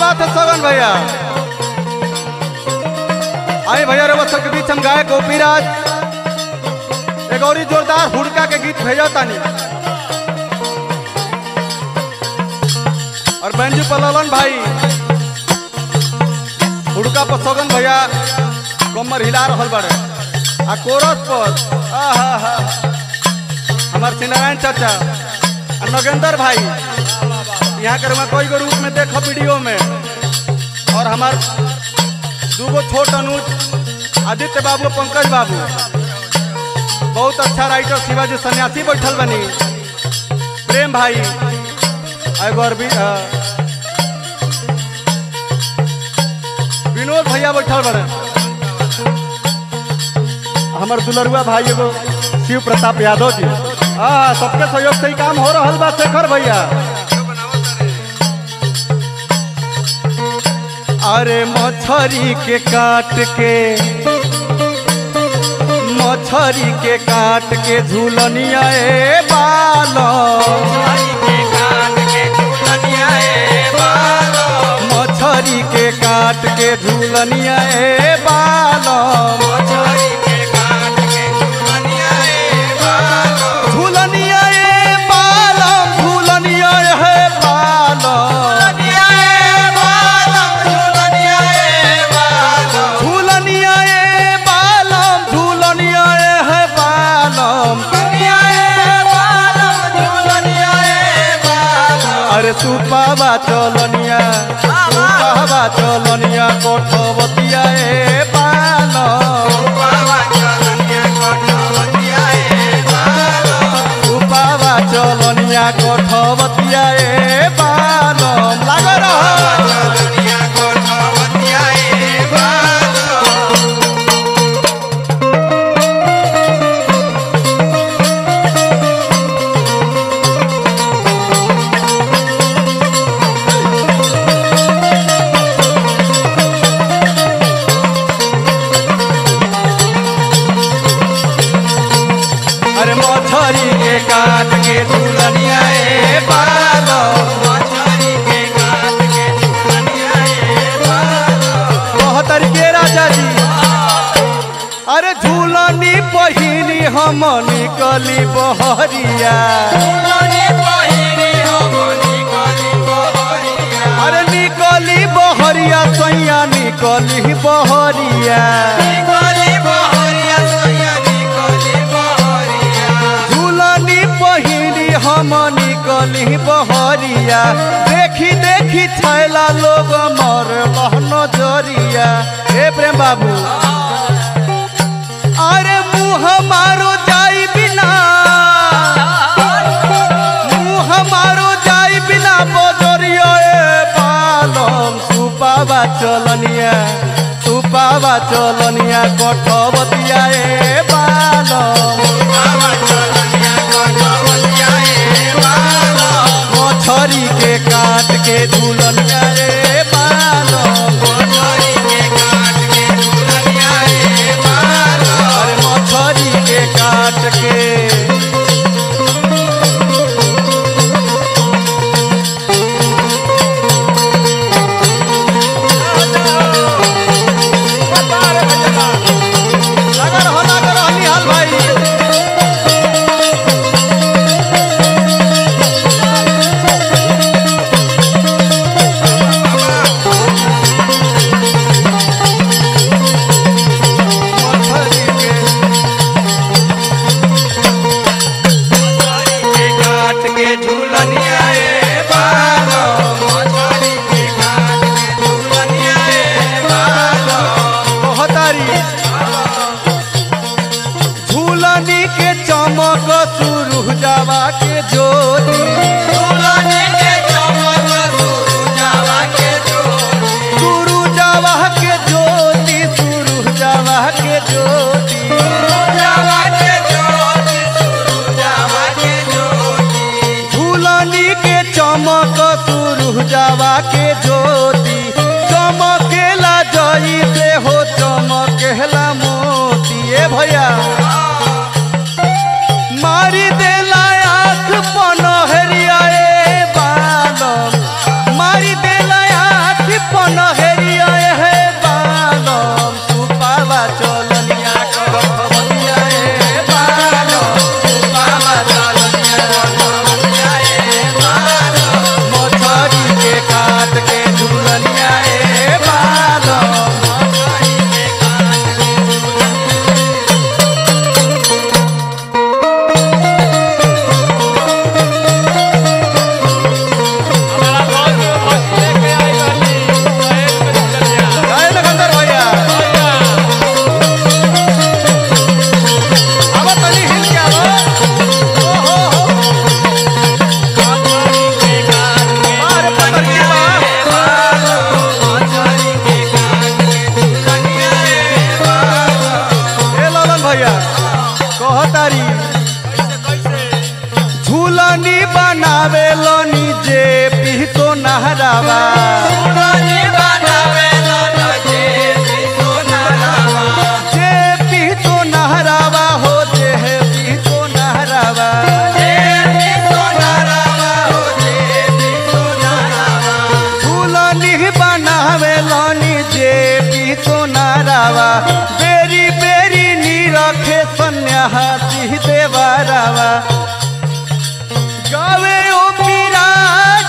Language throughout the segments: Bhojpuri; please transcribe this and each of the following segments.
बात है सगन भैया आई भैया रे सबके बीच हम गायक गोपीराज एक और ही जोरदार हुड़का के गीत भेजा तानी और बेंजू पललन भाई हुड़का पर सगन भैया कमर हिला रहल बाड़े आ कोरस पर आहा हा हमार सिनारायण चाचा आ नगेंद्र भाई यहाँ के रुआ कोई के रूप में देखो वीडियो में और हमार दूगो छोट अनुज आदित्य बाबू पंकज बाबू बहुत अच्छा राइटर शिवाजी सन्यासी बैठल बनी प्रेम भाई एगो अरबी अ, विनोद भैया बैठल बड़े हमार दुलरुआ भाई एगो शिव प्रताप यादव जी हाँ सबके सहयोग से ही काम हो रहा बा शेखर भैया अरे मछरी के काट के मछरी के काट के झूलनिया ए बालो मछरी के काट के झूलनिया ए बालो झूलनिया ए बालो झूलनिया ए बालो झूलनिया ए बालम झूलनिया ए है बालम अरे सुपावा चलनिया सुपावा चलनिया कोठवतिया ए बालम सुपावा चलनिया कोठवतिया ए बालम लाग रह अरे मछरी के काट के झूलनिया ए बालम बहत्तर के राजा जी अरे झूलनी पहिनी हम निकली बहरिया अरे निकली बहरिया सैया निकली बहरिया झूलनी पहिनी हम निकली बहरिया देखी देखी छैला लोग मर नजरिया हे प्रेम बाबू अरे मुँह मारो जाई बिना मुँह मारो जाई बिना बजरिया ए बालम सुपावा चलनिया सुपावा चलनिया कठवतिया ए बालम मछरी के काट के झूलनिया रे बालम अरे मछरी के काट के लगा रहो, लगा रहो, निहाल भाई मछरी के काट के झूलनिया ए बालो मछली के काट के झूलनिया ए बालो बहतारी झूलनी के चमक सुरु जावा के ज्योति झूलने के चमक सुरुजावा के ज्योति सुरु जावा के ज्योति सुरु जावा के ज्योति सुरुजावा के ज्योति सुरुजावा के ज्योति झूलनी के चमक सुरु जावा के ज्योति चमकेला जई से हो चमकेला मोती ए भैया मारी देला आँख पनहरिया ए बालम मारी देला आँख कहतारी कैसे कैसे झूलनी बनावे लोनी जे पीतो नहरावा सुननी बनावे लन जे सोनारावा जे पीतो नहरावा हो जे पीतो नहरावा जे सोनारावा हो जे सोनारावा झूलनी बनावे लोनी जे पीतो नहरावा बेरी बेरी नी रखे सन्यासी देवारावा गावे ओ पिराज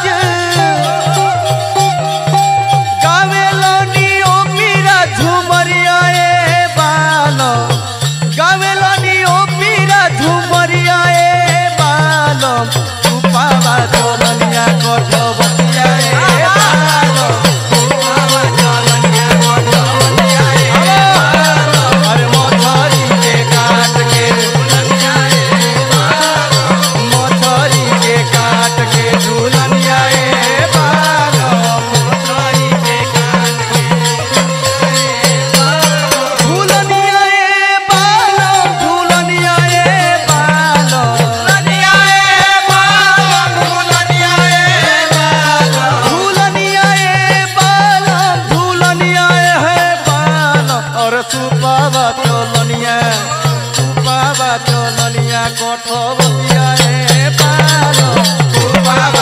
गावे लोनी ओ पीरा झुमरिया ए बालो गावे लोनी ओ पीरा झुमरिया ए बालो उपावा चलनिया कठबतिया ए बालो बाबा चलनिया गोटवनिया ए अरे मोछरी के काट के दुल्हनिया ए मोछरी के काट के झूलनिया ए बालो मोटरी के कान के झूलनिया ए बालो झूलनिया ए बालो दुल्हनिया ए बालम दुल्हनिया ए बालम झूलनिया ए बालो झूलनिया ए बालो और सुपावा चलनिया सुपावा चलनिया कठबतिया ए बालो बाबा